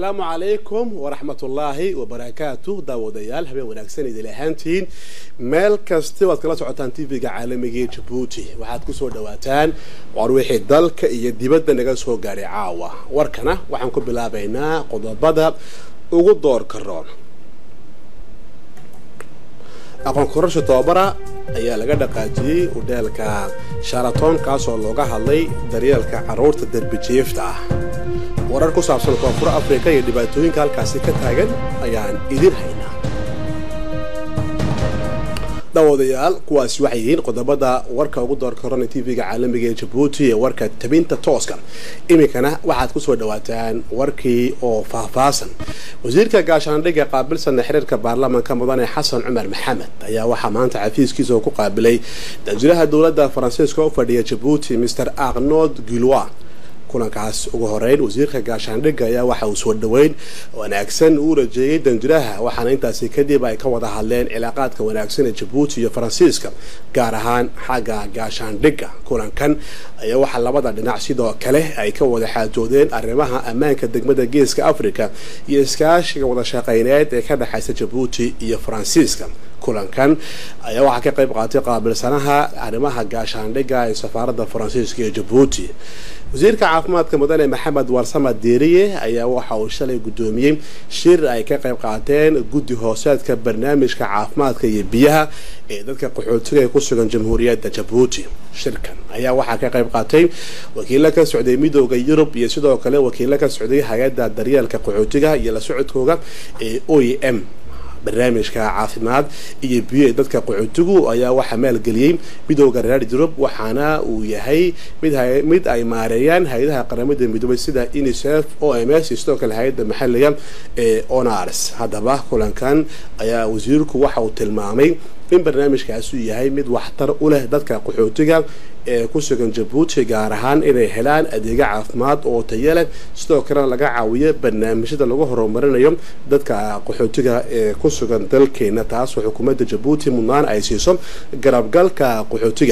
asalaamu calaykum waraxmatullaahi wabarakaatu daawadayaal habeen wanaagsan idil ahaantiin meel kasta waad kala socotaan tv-ga caalamiga ee jabuuti waxaad kusoo dhawaataan war wixii dalka iyo dibadda naga soo gaadhay caawa warkana waxaan ku bilaabaynaa qodobada ugu doorka roon aqoon korasha tobabara ayaa laga dhaqaajiyey udheelka sharaton kaasoo looga hadlay daryeelka carruurta derbijiifta ah warar ku saabsan koonfur afrika iyo dhibaatooyinka halkaasi ka taagan ayaan idin haynaa daawadayaal kuwaasi waxay yihiin qodobada warka ugu doorka horana tv-ga caalamiga ee jabuuti ee warka tabinta tooska iminkana waxaad kusoo dhawaataan warkii oo faahfaasan wasiirka gaashaandhigga qaabilsana xiriirka baarlamaanka mudane xasan cumar maxamed ayaa waxaa maanta xafiiskiisa oo ku qaabilay danjiraha dowladda faransiiska u fadhiya jabuuti mr arnold gulwa kulankaas ugu horeyn wasiirka gaashaandhigga ayaa waxa uu soo dhoweyn wanaagsan uu rajeeyey danjiraha waxaana intaasi kadib ay ka wada hadleen cilaaqaadka wanaagsan ee jabuuti iyo faransiiska gaar ahaan xagga gaashaandhigga kulankan ayaa waxaa labada dhinac sidoo kale ay ka wada xaajoodeen arrimaha ammaanka degmada geeska africa iyo iskaashiga wada shaqeyneed ee ka dhexaysa jabuuti iyo faransiiska kulankan ayaa waxaa ka qayb qaatay qaabilsanaha arrimaha gaashaandhigga ee safaaradda faransiiska ee jabuuti wasiirka caafimaadka mudane maxamed warsama deeriye ayaa waxa uu shalay guddoomiyey shir ay ka qayb qaateen guddi hooseedka barnaamijka caafimaadka iyo biyaha ee dadka qaxootiga ee ku sugan jamhuuriyadda jabuuti shirkan ayaa waxaa ka qayb qaatay wakiilo ka socday midooda yurub iyo sidoo kale wakiilo ka socday hay-adda daryeelka qaxootiga iyo la socodkooda ee o e m barnaamijka caafimaad iyo biyo ee dadka qaxootigu ayaa waxaa maalgeliyey midooda reer yurub waxaana uu yahay mid ay maareeyaan hay-adaha qaramada midoobay sida unicef o m s iyo sidoo kale hay-adda maxaliga ee onars haddaba kulankan ayaa wasiirku waxa uu tilmaamay in barnaamijkaasi uu yahay mid waxtar u leh dadka qaxootiga ee ku sugan jabuuti gaar ahaan inay helaan adeega caafimaad oo tayo leh sidoo kalena laga caawiyo barnaamijyada lagu horumarinayo dadka qaxootiga ee ku sugan dalkeena taasoo xukuumadda jabuuti mudnaan ay siiso garabgalka qaxootiga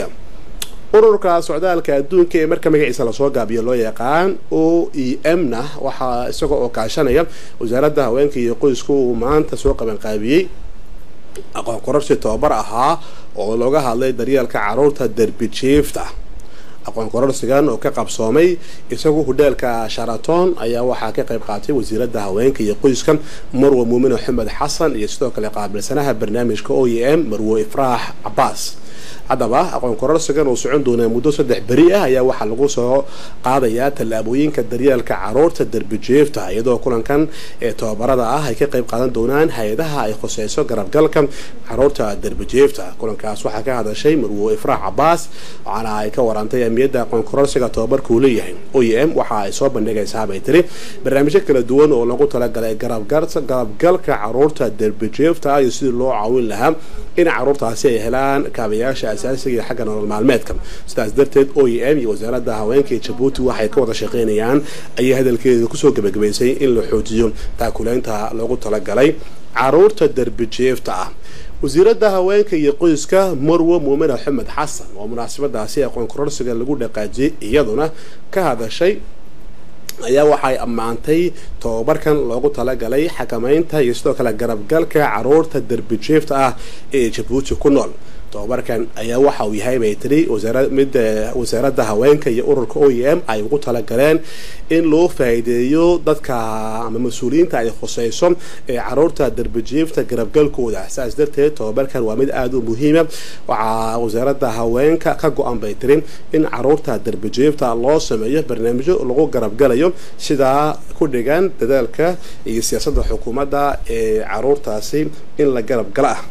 ururka socdaalka adduunka ee marka magaciisa lasoo gaabiyo loo yaqaan o e m na waxaa isaga oo kaashanaya wasaaradda haweenka iyo qoysku uu maanta soo qabanqaabiyey aqoon kororsi tobabar ahaa oo looga hadlay daryeelka caruurta derbijiifta aqoon kororsigan oo ka qabsoomay isagu hudheelka sharaton ayaa waxaa ka qayb qaatay wasiiradda haweenka iyo qoyska marwe muumin axmed xasan iyo sidoo kale qaabilsanaha barnaamijka o e m marwe ifraax cabaas haddaba aqoon kororsigan uu socon doonaa muddo saddex beri ah ayaa waxaa lagu soo qaadayaa tallaabooyinka daryeelka caruurta derbijiifta iyadoo kulankan ee tobabarada ah ay ka qayb qaadan doonaan hay-adaha ay khuseyso garabgalka caruurta derbijiifta kulankaas waxaa ka hadashay marwo ifraax cabaas waxaana ay ka warantay amiyadda aqoon kororsiga tobabarka uu leeyahay o e m waxa ay soo bandhigaysaa bay tiri barnaamijyo kala duwan oo lagu talagalay garabgalka caruurta derbijiifta iyo sidii loo caawin lahaa in caruurtaasi ay helaan kaabayaasha asaasiga iyo xagga nolol maalmeedka sidaas darteed o e m iyo wasaaradda haweenka ee jabuuti waxay ka wada shaqeynayaan ayay hadalkeeda kusoo gebagabaysay in la xoojiyo taakuleynta loogu talagalay caruurta derbijiifta ah wasiiradda haweenka iyo qoyska marwe muumin axmed xasan oo munaasabadaasi aqoon kororsiga lagu dhaqaajiyey iyaduna ka hadashay ayaa waxay ammaantay tobabarkan loogu talagalay xakameynta iyo sidoo kale garabgalka caruurta derbijiifta ah ee jabuuti ku nool tobabarkan ayaa waxa uu yahay bay tiri mid wasaaradda haweenka iyo ururka o e m ay ugu talagaleen in loo faa'iideeyo dadka ama mas-uuliyiinta ay khuseyso ee caruurta derbijiifta garabgalkooda saas darteed tobabarkan waa mid aada u muhiima waxaa wasaaradda haweenka ka go-an bay tiri in caruurta derbijiifta loo sameeyo barnaamijyo lagu garabgalayo sidaa ku dhigan dadaalka iyo siyaasadda xukuumadda ee caruurtaasi in la garabgala ah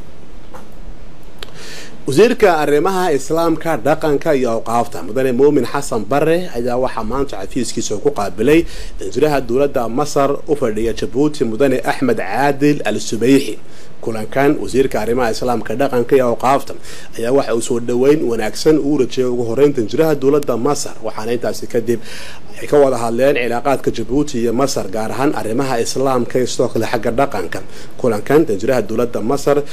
wasiirka arrimaha islaamka dhaqanka iyo awqaafta mudane muumin xasan bare ayaa waxaa maanta xafiiskiisa ku qaabilay danjiraha dowladda masar u fadhiya jabuuti mudane axmed caadil al subayxi kulankan wasiirka arrimaha islaamka dhaqanka iyo awqaafta ayaa waxa uu soo dhoweyn wanaagsan uu rajeeyay ugu horeyn danjiraha dowladda masar waxaana intaasi kadib ay ka wada hadleen cilaaqaadka jabuuti iyo masar gaar ahaan arrimaha islaamka iyo sidoo kale xagga dhaqanka kulankan danjiraha dowladda masar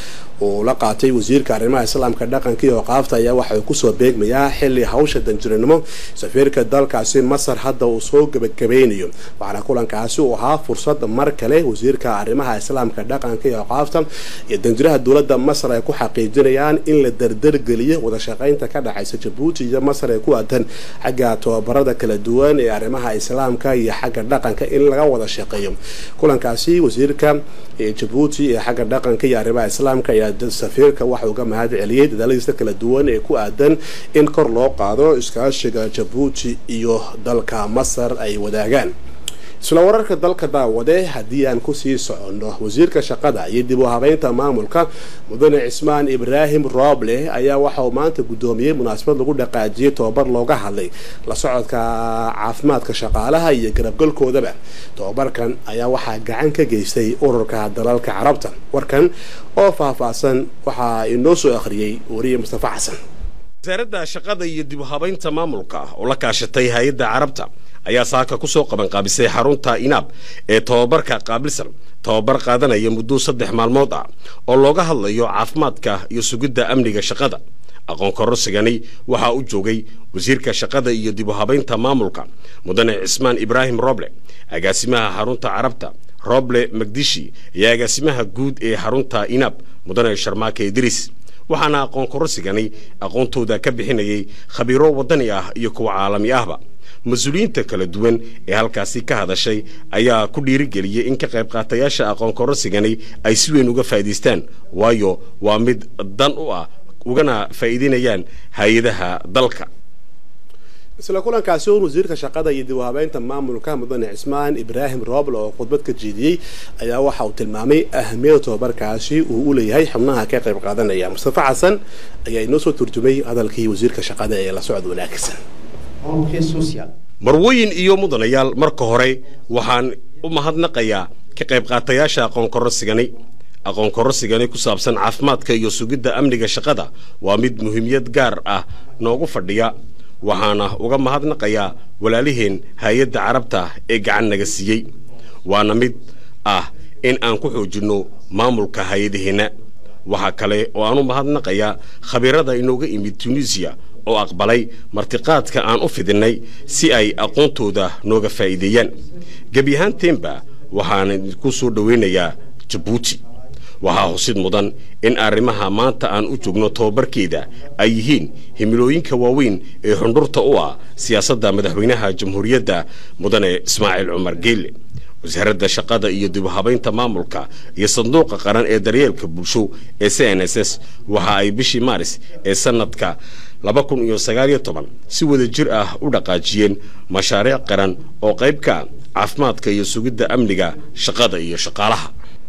uu la qaatay wasiirka arrimaha islaamka dhaqanka iyo oqaafta ayaa waxa uu kusoo beegmayaa xili hawsha danjiranimo safiirka dalkaasi masar hadda uu soo gebagabeynayo waxaana kulankaasi uu ahaa fursad mar kale wasiirka arrimaha islaamka dhaqanka iyo oqaafta iyo danjiraha dowladda masar ay ku xaqiijinayaan in la dardargeliyo wadashaqeynta ka dhexaysa jabuuti iyo masar ee ku aadan xagga tobabarada kala duwan ee arrimaha islaamka iyo xagga dhaqanka in laga wada shaqeeyo kulankaasi wasiirka jabuuti ee xagga dhaqanka iyo arrimaha islaamka ayaa safiirka waxa uga mahad celiyey dadaaladiisa kala duwan ee ku aadan in kor loo qaado iskaashiga jabuuti iyo dalka masar ay wadaagaan isla wararka dalka daawade haddii aan kusii soconno wasiirka shaqada iyo dib u habeynta maamulka mudane cismaan ibraahim rooble ayaa waxa uu maanta guddoomiyey munaasabad lagu dhaqaajiyey tobabar looga hadlay la socodka caafimaadka shaqaalaha iyo garabgalkoodaba tobabarkan ayaa waxaa gacan ka geystay ururka dalalka carabta warkan oo faahfaahsan waxaa inoo soo akhriyey wariye mustafa xasan wasaaradda shaqada iyo dib u habaynta maamulka oo la kaashatay hay-adda carabta ayaa saaka ku soo qabanqaabisay xarunta inaab ee tobabarka qaabilsan tobabar qaadanaya muddo saddex maalmood ah oo looga hadlayo caafimaadka iyo sugidda amniga shaqada aqoon korosigani waxaa u joogay wasiirka shaqada iyo dib u habaynta maamulka mudane cismaan ibraahim roble agaasimaha xarunta carabta roble magdishi iyo agaasimaha guud ee xarunta inaab mudane sharmaake idriis waxaana aqoon korosigani aqoontooda ka bixinayay khabiiro waddani ah iyo kuwa caalami ahba mas-uuliyiinta kala duwan ee halkaasi ka hadashay ayaa ku dhiirigeliyey in ka qayb qaatayaasha aqoon korosigani ay si weyn uga faa'idaystaan waayo waa mid dan u ah ugana faa'iidaynayaan hay-adaha dalka isla kulankaasi un wasiirka shaqada iyo dib u habeynta maamulka mudane cismaan ibraahim rooble oo khudbad ka jeediyey ayaa waxa uu tilmaamay ahamiyada tobabarkaasi uu u leeyahay xubnaha ka qayb qaadanaya mustafa xasan ayaa inoo soo turjumay hadalkii wasiirka shaqada ee la socod wanaagsan marwooyin iyo mudanayaal marka hore waxaan u mahadnaqayaa ka qayb qaatayaasha aqoon korosigani aqoon korosigani ku saabsan caafimaadka iyo sugidda amniga shaqada waa mid muhiimiyad gaar ah noogu fadhiya waxaana uga mahadnaqayaa walaaliheen hay-adda carabta ee gacan naga siiyey waana mid ah in aan ku xoojinno maamulka hay-adaheenna waxaa kale oo aan u mahadnaqayaa khabiirada inooga imid tunisiya oo aqbalay martiqaadka aan u fidinnay si ay aqoontooda nooga faa'iideeyaan gebi ahaanteenba waxaan idinku soo dhowaynayaa jabuuti waxaa xusid mudan in arrimaha maanta aan u joogno tobabarkeeda ay yihiin himilooyinka waaweyn ee xundhurta u ah siyaasadda madaxweynaha jamhuuriyadda mudane ismaaciil cumar geelle wasaaradda shaqada iyo dib u habaynta maamulka iyo sanduuqa qaran ee daryeelka bulsho ee c n s s waxa ay bishii maaris ee sanadka laba kun iyo sagaaliyo toban si wada jir ah u dhaqaajiyeen mashaariic qaran oo qayb ka caafimaadka iyo sugidda amniga shaqada iyo shaqaalaha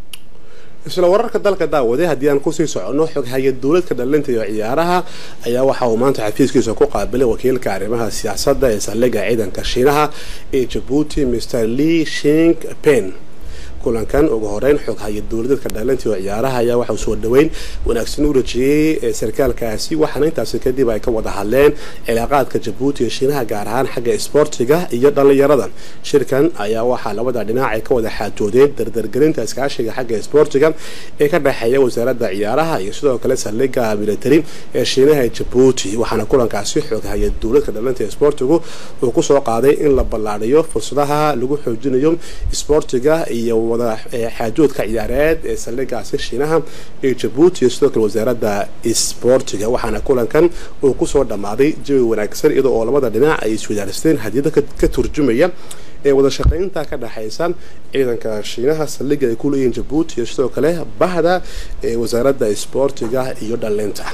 isla wararka dalka daawade haddii aan kusii soconno xog hay-ad dowladka dhalinta iyo ciyaaraha ayaa waxa uu maanta xafiiskiisa ku qaabilay wakiilka arrimaha siyaasadda ee saldhigga ciidanka shiinaha ee jabuuti mr lee shing pen kulankan ugu horeyn xog hay-ad dowladeedka dhalinta iyo ciyaaraha ayaa waxauu soo dhaweyn wanaagsan u rajiyey sarkaalkaasi waxaana intaasi kadib ay ka wada hadleen cilaaqaadka jabuuti iyo shiinaha gaar ahaan xagga isboortiga iyo dhallinyarada shirkan ayaa waxaa labada dhinac ay ka wada xaajoodeen dardargelinta iskaashiga xagga isboortiga ee ka dhexeeya wasaaradda ciyaaraha iyo sidoo kale saldhigga military ee shiinaha ee jabuuti waxaana kulankaasi xog hay-ad dowladka dhalinta isboortigu uu kusoo qaaday in la ballaadhiyo fursadaha lagu xoojinayo isboortiga iyo xaajoodka ciyaareed ee saldhigaasi shiinaha ee jabuuti iyo sidoo kale wasaaradda isboortiga waxaana kulankan uu kusoo dhammaaday jawi wanaagsan iyadoo oo labada dhinac ay iswadaaristeen hadiyada ka turjumaya ee wada shaqaynta ka dhexaysa ciidanka shiinaha saldhiga ay ku leeyihiin jabuuti iyo sidoo kale bahda ee wasaaradda isboortiga iyo dhalinta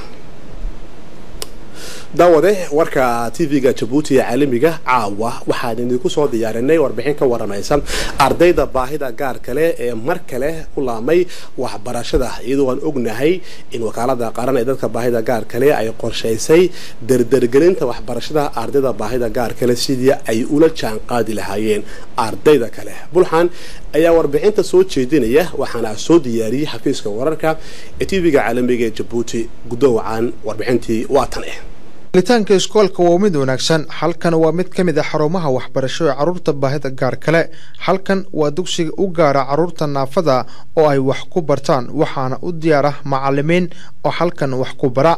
daawade warka tv-ga jabuuti ee caalamiga caawa waxaan idinku soo diyaarinay warbixin ka waramaysa ardayda baahida gaar kale ee mar kale ku laamay waxbarashada iyadoo aan ognahay in wakaalada qaran ee dadka baahida gaar kale ay qorshaysay dardargelinta waxbarashada ardayda baahida gaar kale sidii ay ula jaan qaadi lahaayeen ardayda kale bulxan ayaa warbixinta soo jeedinaya waxaana soo diyaariyey xafiiska wararka ee tv-ga caalamiga ee jabuuti guddowacan warbixintii waa tan eh helitaanka iskoolka waa mid wanaagsan halkan waa mid ka mid a xarumaha waxbarasho ee carruurta baahida gaar kale halkan waa dugsiga u gaara carruurta naafada oo ay wax ku bartaan waxaana u diyaar ah macalimiin oo halkan wax ku bara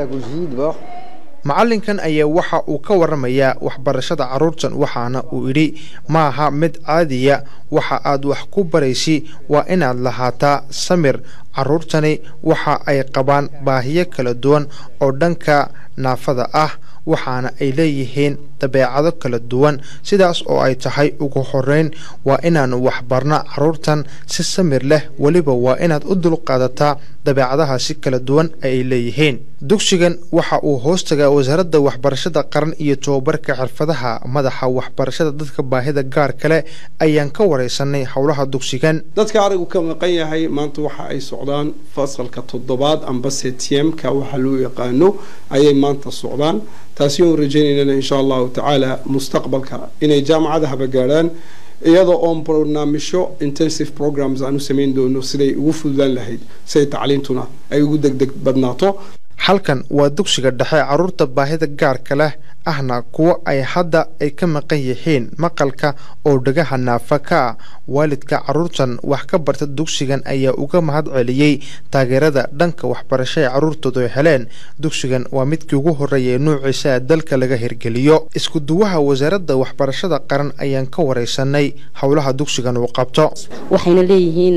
macalinkan ayaa waxa uu ka waramayaa waxbarashada carruurtan waxaana uu idhi maaha mid caadiya waxa aad wax ku baraysi waa inaad lahaataa samir carruurtani waxa ay qabaan baahiyo kala duwan oo dhanka naafada ah waxaana ay leeyihiin dabeecado kala duwan sidaas oo ay tahay ugu horeyn waa inaanu waxbarna carruurtan si samir leh weliba waa inaad u dulqaadataa dabeecadahaasi kala duwan ay leeyihiin dugsigan waxa uu hoostagaa wasaaradda waxbarashada qaran iyo tobabarka xirfadaha madaxa waxbarashada dadka baahida gaar kale ayaan ka wareysanay howlaha dugsigan dadka arigu ka maqan yahay maanta waxa ay socdaan fasalka toddobaad amba setmka waxa loo yaqaano ayay maanta socdaan taasi oon rajaynaynana insha allahu tacaala mustaqbalka inay jaamacadahaba gaadhaan iyadoo oon barnaamijyo intensive programs aan u samayn doono siday ugu fududaan lahayd siday tacliintuna ay ugu degdeg badnaato halkan waa dugsiga dhexe carruurta baahida gaarka leh ahna kuwo ay hadda ay ka maqan yihiin maqalka oo dhagaha naafa ka ah waalidka carruurtan wax ka barta dugsigan ayaa uga mahad celiyey taageerada dhanka waxbarasho ee carruurtoodu ay heleen dugsigan waa midkii ugu horreeya ee nuuciisa ee dalka laga hirgeliyo isku-duwaha wasaaradda waxbarashada qaran ayaan ka wareysanay howlaha dugsigan uu qabto waxayna leeyihiin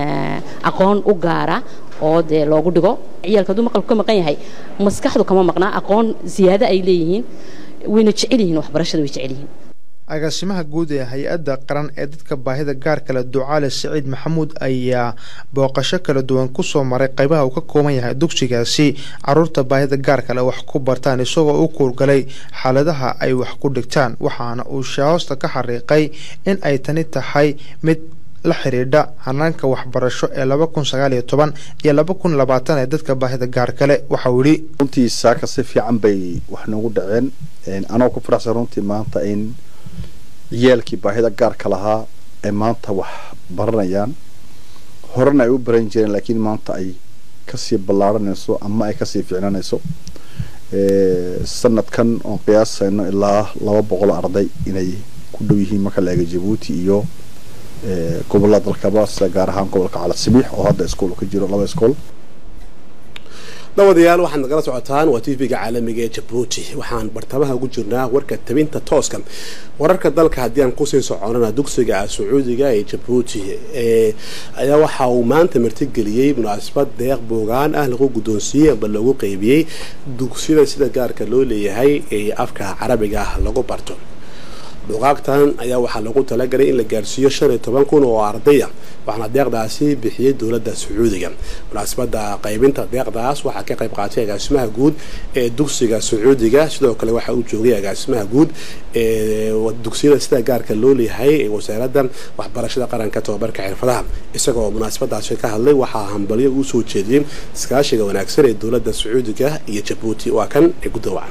aqoon u gaara oo dee loogu dhigo ciyaalka hadduu maqalku ka maqan yahay maskaxdu kama maqnaa aqoon siyaado ay leeyihiin wayna jecel yihiin waxbarashada way jecel yihiin agaasimaha guud ee hay-adda qaran ee dadka baahida gaar kale ducaale siciid maxamuud ayaa booqasho kala duwan kusoo maray qaybaha uu ka kooban yahay dugsigaasi carruurta baahida gaar kale wax ku bartaan isagoo u kuurgalay xaaladaha ay wax ku dhigtaan waxaana uu shahoosta ka xariiqay in ay tani tahay mid la xidhiidha hanaanka waxbarasho ee laba kun sagaal iyo toban iyo laba kun labaatan ee dadka baahida gaar kale waxauu yidhi runtii saaka si fiican bay wax noogu dhaceen anoo ku faraxsan runtii maanta in ciyaalkii baahida gaarka lahaa ay maanta wax baranayaan horena ay u baran jireen laakiin maanta ay kasii ballaaranayso ama ay kasii ficnanayso sanadkan oon qiyaasayno ilaa laba boqol arday inay ku dhow yihiin marka la eega jabuuti iyo gobolada dalkaba sida gaar ahaan gobolka cala sabiix oo hadda iskool ka jiro laba iskool dabadayaal waxaad nagala socotaan waa t v-ga caalamiga ee jabuuti waxaan bartamaha ugu jirnaa warka tabinta tooska wararka dalka haddii aan kusii soconana dugsiga sacuudiga ee jabuuti ayaa waxa uu maanta martigeliyey munaasabad deeq boogaan ah lagu guddoonsiiyey amba lagu qeybiyey dugsiyada sida gaarka loo leeyahay ee afka carabiga ah lagu barto buugaagtan ayaa waxaa lagu talagalay in la gaarsiiyo shan iyo toban kun oo ardaya waxaana deeqdaasi bixiyey dowladda sacuudiga munaasabada qaybinta deeqdaas waxaa ka qayb qaatay agaasimaha guud ee dugsiga sacuudiga sidoo kale waxaa uu joogay agaasimaha guud ee dugsiyada sida gaarka loo leeyahay ee wasaaradda waxbarashada qaranka tobabarka xirfadaha isagoo munaasabadaasi ka hadlay waxaa hambalyo uu soo jeediyey iskaashiga wanaagsan ee dowladda sacuudiga iyo jabuuti waa kan ee gudawacan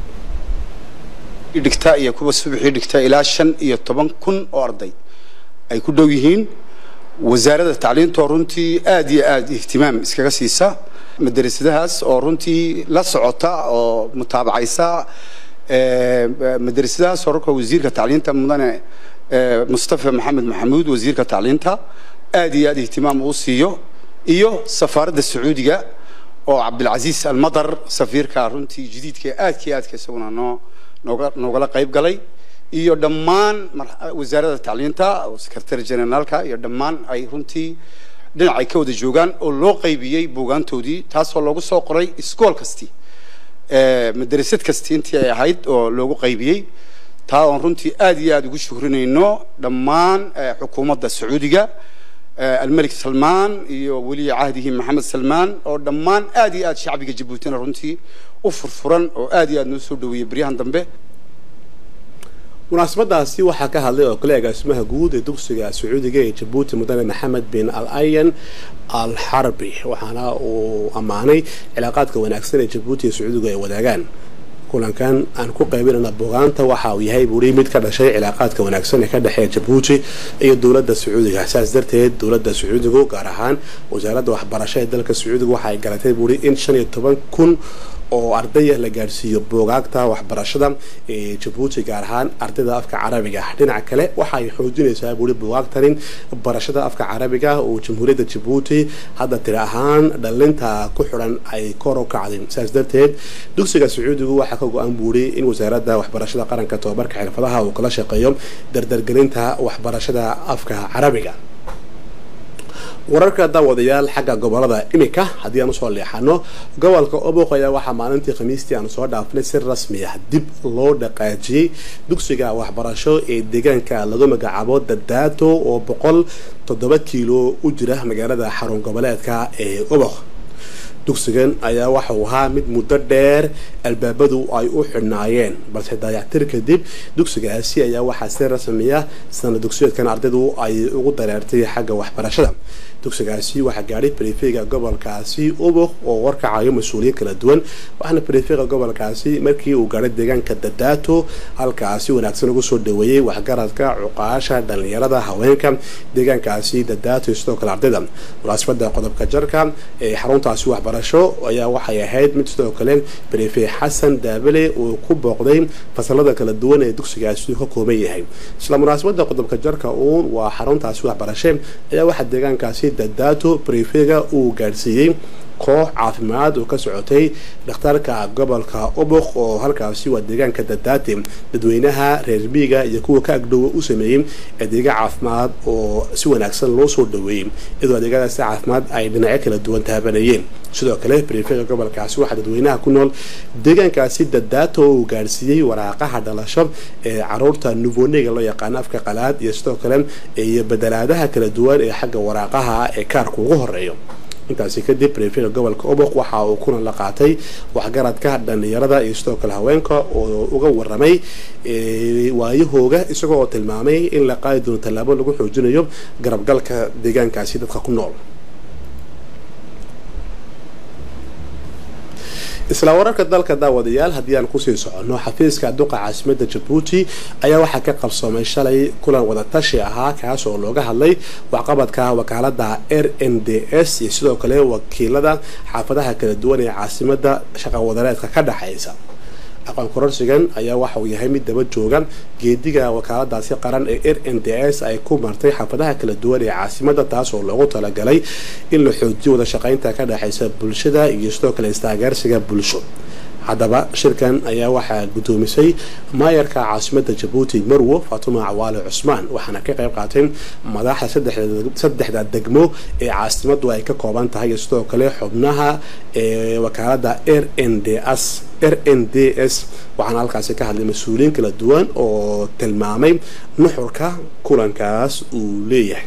dhigta iyo kuwa subaxii dhigta ilaa shan iyo toban kun oo arday ay ku dhow yihiin wasaaradda tacliintoo runtii aad iyo aad ihtimaam iskaga siisa madrasadahaas oo runtii la socota oo mutaabacaysa madrasadahaas horarka wasiirka tacliinta mudane mustafa maxamed maxamuud wasiirka tacliinta aad iyo aad ihtimaam uu siiyo iyo safaaradda sacuudiga oo cabdilcasiis almadar safiirka runtii jadiidka aadkii aadka isaguna noo noogala qayb galay iyo dhammaan wasaaradda tacliinta secretary generaalka iyo dhammaan ay runtii dhinacay ka wada joogaan oo loo qaybiyey buugaantoodii taasoo loogu soo qoray iskool kasti madrasad kasti intii ay ahayd oo loogu qaybiyey taa oon runtii aad iyo aad ugu shukrinayno dhammaan xukuumadda sacuudiga almelik salmaan iyo weliya cahdihi maxamed salmaan oo dhammaan aad iyo aad shacbiga jabuutina runtii u furfuran oo aad iyo aad noo soo dhaweeyey baryahan dambe munaasabadaasi waxaa ka hadlay oo kale agaasimaha guud ee dugsiga sacuudiga ee jabuuti mudane maxamed bin al ayan al xarbi waxaana uu ammaanay cilaaqaadka wanaagsan ee jabuuti iyo sacuudiga ay wadaagaan kulankan aan ku qaybinana bogaanta waxa uu yahay buuri mid ka dhashay cilaaqaadka wanaagsan ee ka dhexeeya jabuuti iyo dowladda sacuudiga saas darteed dowladda sacuudigu gaar ahaan wasaaradda waxbarasho ee dalka sacuudiga waxa ay galatay buuri in shan iyo toban kun oo ardaya la gaadhsiiyo buugaagta waxbarashada ee jabuuti gaar ahaan ardayda afka carabiga dhinaca kale waxaay xoojinaysaa buuri buugaagtani barashada afka carabiga oo jamhuuriyadda jabuuti hadda tiri ahaan dhalinta ku xidhan ay kor u kacday saas darteed dugsiga sacuudigu waxaa ka go-an buuri in wasaaradda waxbarashada qaranka tobabarka xirfadaha uu kala shaqeeyo dardargelinta waxbarashada afka carabiga wararka daawadayaal xagga gobolada imika haddii aan usoo leexano gobolka oboq ayaa waxaa maalintii khamiistii aan soo dhaafnay si rasmi ah dib loo dhaqaajiyey dugsiga waxbarasho ee deegaanka lagu magacaabo dadaato oo boqol toddoba kiilo u jira magaalada xarun goboleedka ee oboq dugsigan ayaa waxauu ahaa mid muddo dheer albaabadu ay u xidhnaayeen balse daayactir kadib dugsigaasi ayaa waxaa si rasmiya sana dugsiyeedkan ardaydu ay ugu dareertay xagga waxbarashada dugsigaasi waxaa gaadhay brefega gobolkaasi ubok oo warkacayo mas-uuliyiin kala duwan waxaana brefega gobolkaasi markii uu gaadhay deegaanka dadaato halkaasi wanaagsan ugu soo dhaweeyey waxgaradka cuqaasha dhalinyarada haweenka deegaankaasi dadaato sidoo kale ardayda munaasabada qodobka jarka ee xaruntaasi waxbarasho ayaa waxay ahayd mid sidoo kale brefe xasan daabale uu ku booqday fasalada kala duwan ee dugsigaasi ka kooban yahay isla munaasabada qodobka jarka uun waa xaruntaasi waxbarashe ayaa waxaa deegaankaasi dadaato brefega uu gaadhsiiyey koox caafimaad oo ka socotay dhakhtarka gobolka oboq oo halkaasi waa deegaanka dadaate dadweynaha reer miiga iyo kuwa ka agdhowa u sameeyey adeega caafimaad oo si wanaagsan loo soo dhaweeyey iyadoo adeegyadaasi caafimaad ay dhinacyo kala duwan taabanayeen sidoo kale brefega gobolkaasi waxaa dadweynaha ku nool deegaankaasi dadaato uu gaadhsiiyey waraaqaha dhalasho ee caruurta nuvonega loo yaqaano afka qalaad iyo sidoo kale iyo bedelaadaha kala duwan ee xagga waraaqaha ee kaarka ugu horeeyo intaasi kadib brefega gobolka oboq waxa uu kulan la qaatay waxgaradka dhalinyarada iyo sidoo kale haweenka oo uga waramay waayahooga isagoo oo tilmaamay in la qaadi doono tallaabo lagu xoojinayo garabgalka deegaankaasi dadka ku nool isla wararka dalka daawadayaal haddii aan kusii soconno xafiiska duqa caasimada jabuuti ayaa waxaa ka qabsoomay shalay kulan wadatashi ahaa kaas oo looga hadlay waxqabadka wakaalada r n d s iyo sidoo kale wakiilada xaafadaha kala duwan ee caasimada shaqawadareedka ka dhexaysa aqoon kororsigan ayaa waxa uu yahay mid daba jooga geediga wakaaladaasi qaran ee r n d s ay ku martay xaafadaha kala duwan ee caasimada taas oo loogu talagalay in la xoojiyo wada shaqaynta ka dhexaysa bulshada iyo sidoo kale istaageersiga bulsho haddaba shirkan ayaa waxaa guddoomisay maayarka caasimada jabuuti marwo faatuma cawaale cusmaan waxaana ka qayb qaatay madaxda saddexda degmo ee caasimadu ay ka kooban tahay iyo sidoo kale xubnaha ee wakaalada r n d s r n d s waxaana halkaasi ka hadlay mas-uuliyiin kala duwan oo tilmaamay nuxurka kulankaas uu leeyahay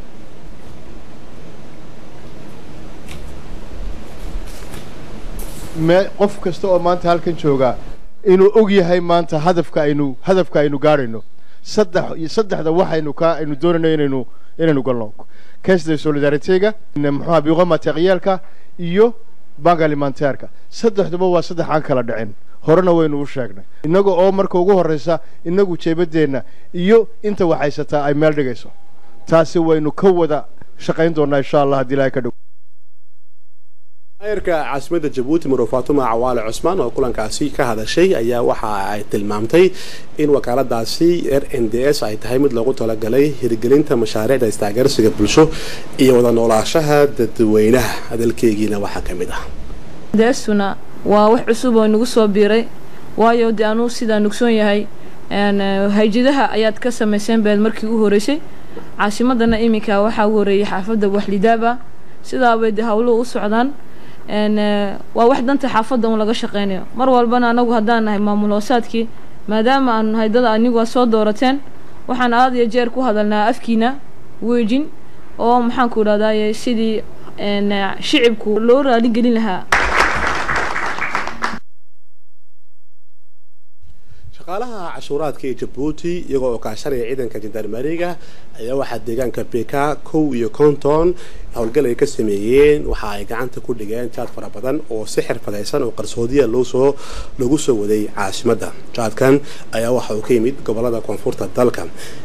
qof kasta oo maanta halkan joogaa inuu og yahay maanta hadafka aynu hadafka aynu gaadhayno saddex saddexda waxaynu ka aynu doonayno inaynu inaynu galno caisse de solidaritega muxuha biqo materiaalka iyo bank alimentairka saddexduba waa saddex aan kala dhicin horena waynu u sheegnay innaga oo marka ugu horreysa inagu jeebadeenna iyo inta waxaysataa ay meel dhigayso taasi waynu ka wada shaqayn doonaa insha allah haddii ilahay ka dhow maayarka caasimada jabuuti maro faatuma cawaale cusmaan oo kulankaasi ka hadashay ayaa waxa ay tilmaamtay in wakaaladaasi r n d s ay tahay mid loogu talagalay hirgelinta mashaariicda istaageersiga bulsho iyo wada noolaashaha dadweynaha hadalkeygiina waxaa ka mid ah deesuna waa wax cusub oo nagu soo biiray waayo dee anuu sidaa nugsoon yahay hayjadaha ayaad ka samayseen beed markii u horeysay caasimadana iminka waxaa u horeeyay xaafadda waxlidaaba sidaabay dee hawluhu u socdaan waa wax danta xaafadda un laga shaqeynayo mar walbana anagu haddaan nahay maamul hoosaadkii maadaama aanu nahay dad anigu a soo doorateen waxaan aad iyo jeer ku hadalnaa afkiina weejin oo maxaanku idhahdaye sidii shicibku loo raaligelin lahaa shaqaalaha cashuuraadka ee jabuuti iyagoo oo kaashanaya ciidanka jandarmariga ayaa waxaa deegaanka beka kow iyo konton howlgal ay ka sameeyeen waxa ay gacanta ku dhigeen jaad fara badan oo si xirfadaysan oo qarsoodiya loosoo lagu soo waday caasimadda jaadkan ayaa waxa uu ka yimid gobolada koonfurta dalka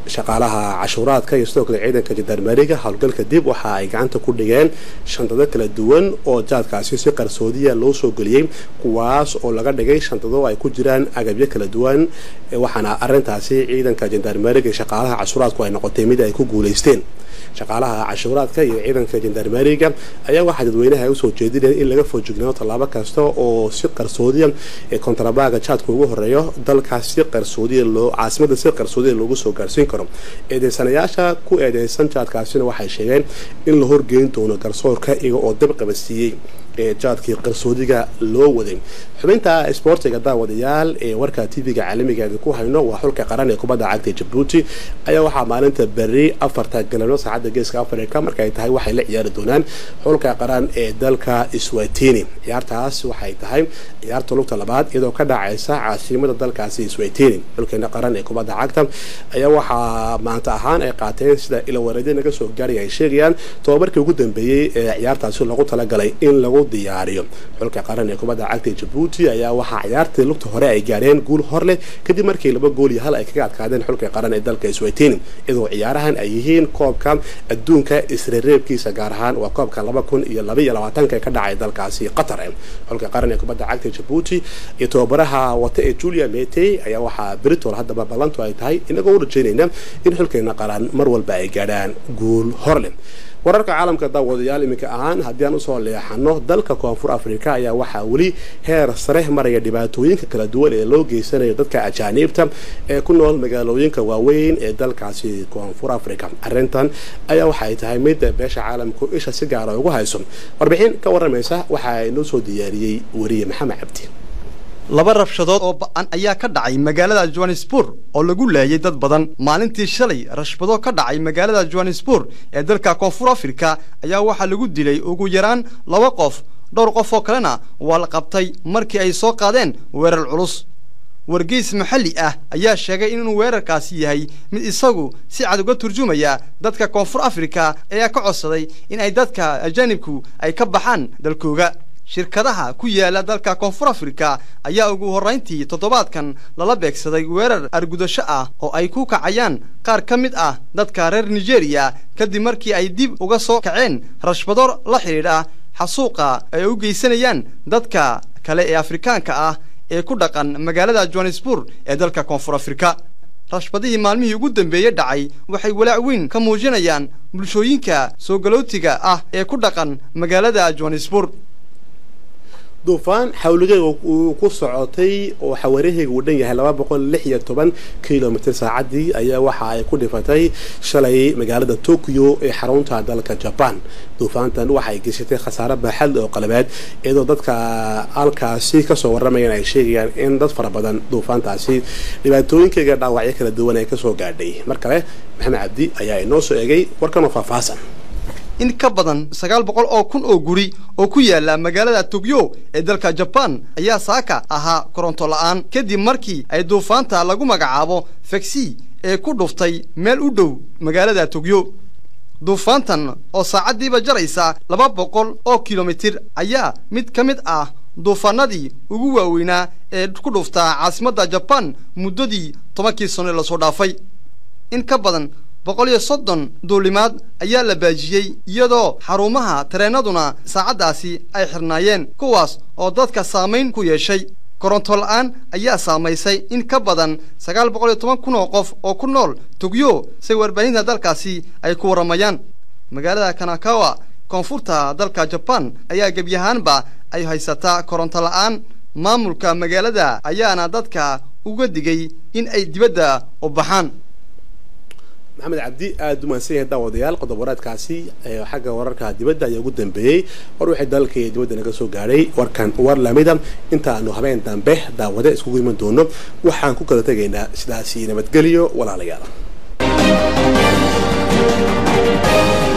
shaqaalaha cashuuraadka iyo sidoo kale ciidanka jandarmeriga howlgalka dib waxa ay gacanta ku dhigeen shantado kala duwan oo jaadkaasi si qarsoodiya loo soo geliyey kuwaas oo laga dhigay shantado ay ku jiraan agabyo kala duwan waxaana arintaasi ciidanka jandarmeriga iyo shaqaalaha cashuuraadku ay noqotay mid ay ku guuleysteen shaqaalaha cashuuraadka iyo ciidanka jandarmeriga ayaa waxaa dadweynaha usoo jeedinaya in laga foojignaado tallaabo kasta oo si qarsoodiya ee kontrabaaga jaadka ugu horeeyo dalkaas si qarsoodiya loo caasimada si qarsoodiya loogu soo gaarsiin karo eedeysanayaasha ku eedeysan jaadkaasina waxay sheegeen in la horgeyn doono garsoorka iyaga oo dab qabadsiiyey ee jaadkii qarsoodiga loo waday xubinta isboortiga daawadayaal ee warka tv-ga caalamigeeda ku hayno waa xulka qaran ee kubadda cagta jabuuti ayaa waxaa maalinta beri afarta galabnimo saacadda geeska africa markaay tahay waxay la ciyaari doonaan xulka qaran ee dalka swatini ciyaartaas waxay tahay ciyaarta lugta labaad iyadoo ka dhacaysa caasimada dalkaasi swatini xulkeena qaran ee kubadda cagta ayaa waxaa maanta ahaan ay qaateen sida ilawareedya naga soo gaaraya ay sheegayaan tobabarkii ugu dambeeyey ee ciyaartaasi lagu talagalay in lagu diyaariyo xulka qaran ee kubadda cagta jabuuti ayaa waxaa ciyaartii lugta hore ay gaareen guul hor leh kadib markii laba gool iyo hal ay kaga adkaadeen xulka qaran ee dalka swatini iyadoo ciyaarahan ay yihiin koobka adduunka isreereebkiisa gaar ahaan waa koobka laba kun iyo laba iyo labaatanka ka dhacay dalkaasi qatar xulka qaran ee kubadda cagta jabuuti iyo tababaraha wata ee julia metey ayaa waxaa britol haddaba ballantu ay tahay inagoo u rajeynayna in xulkeena qaran mar walba ay gaadhaan guul hor leh wararka caalamka daawadayaal iminka ahaan haddii aan usoo leexano dalka koonfur africa ayaa waxaa weli heer sare maraya dhibaatooyinka kala duwan ee loo geysanayo dadka ajaaniibta ee ku nool magaalooyinka waaweyn ee dalkaasi koonfur africa arintan ayaa waxay tahay mid beesha caalamku isha si gaara ugu hayso warbixin ka waramaysa waxaa inoo soo diyaariyey weriye maxamed cabdi laba rabshadood oo ba-an ayaa ka dhacay magaalada johannesburg oo lagu laayay dad badan maalintii shalay rashbado ka dhacay magaalada johannesburg ee dalka koonfur afrika ayaa waxaa lagu dilay ugu yaraan laba qof dhowr qof oo kalena waa la qabtay markii ay soo qaadeen weerar culus wargeys maxalli ah ayaa sheegay inuu weerarkaasi yahay mid isagu si cad uga turjumaya dadka koonfur afrika ayaa ka codsaday in ay dadka ajaanibku ay ka baxaan dalkooga shirkadaha ku yaala dalka koonfur afrika ayaa ugu horrayntii toddobaadkan lala beegsaday weerar argudasho ah oo ay ku kacayaan qaar ka mid ah dadka reer nigeriya kadib markii ay dib uga soo kaceen rashbado la xidhiidha xasuuqa ay u geysanayaan dadka kale ee afrikaanka ah ee ku dhaqan magaalada johannesburg ee dalka koonfur afrika rashbadihii maalmihii ugu dambeeyey dhacay waxay walaac weyn ka muujinayaan bulshooyinka soo galootiga ah ee ku dhaqan magaalada johannesburg duufaan xawligeega uu ku socotay oo xawaaraheyga uu dhan yahay laba boqol lix iyo toban kilomitr saacadii ayaa waxa ay ku dhifatay shalay magaalada tokyo ee xarunta dalka jaban duufaantan waxaay geysatay khasaare baaxad oo qalabeed iyadoo dadka halkaasi kasoo waramayaan ay sheegayaan in dad fara badan duufaantaasi dhibaatooyinkeyga dhaawacyo kala duwan ay kasoo gaadhay mar kale maxamed cabdi ayaa inoo soo egay warkanoo faahfaahsan in ka badan sagaal boqol oo kun oo guri oo ku yaala magaalada tokyo ee dalka jabaan ayaa saaka ahaa koronto la'aan kadib markii ay duufaanta lagu magacaabo fegsi ee ku dhuftay meel u dhow magaalada tokyo duufaantan oo saacaddiiba jaraysa laba boqol oo kilomitir ayaa mid ka mid ah duufaanadii ugu waaweynaa ee ku dhuftaa caasimadda jabaan muddadii tobankii sano ee lasoo dhaafay in ka badan boqol iyo soddon duulimaad ayaa la baajiyey iyadoo xarumaha tareennaduna saacaddaasi ay xirnaayeen kuwaas oo dadka saamayn ku yeeshay koronto la'aan ayaa saamaysay in ka badan sagaal boqol iyo toban kun oo qof oo ku nool togyo say warbaahinta dalkaasi ay ku warramayaan magaalada kanakawa koonfurta dalka jabaan ayaa gebyahaanba ay haysataa koronto la'aan maamulka magaalada ayaana dadka uga digay in ay dibadda u baxaan maxamed cabdi aada u mahadsan yahay daawadayaal qodob waraadkaasi xagga wararka dibadda ayaa ugu dambeeyey war wixii dalka iyo dibadda naga soo gaadhay warkan war lamida intaanu habeen dambe daawade iskugu iman doono waxaan ku kala tegaynaa sidaasi nabadgelyo walaalayaal